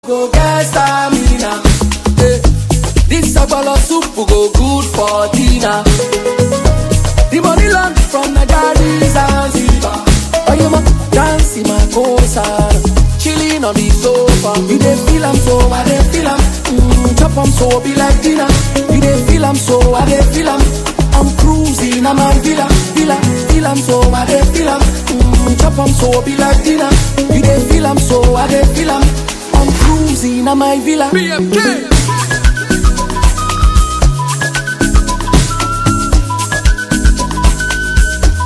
go get stamina. Eh, This sagbolo soup go good for dinner. The money land from Nigeria Zanzibar. Oh, you ma dance in my coastal, chilling on the sofa. You dey feel am so, I dey feel am. Mm, chop am so, be like dinner. You dey feel am so, I dey feel am. I'm cruising, I'm a villa, villa, feel am so, I dey feel am. Mm, chop am so, be like dinner. You dey feel am so, I dey feel am. I'm cruising, I'm a villa. BFK.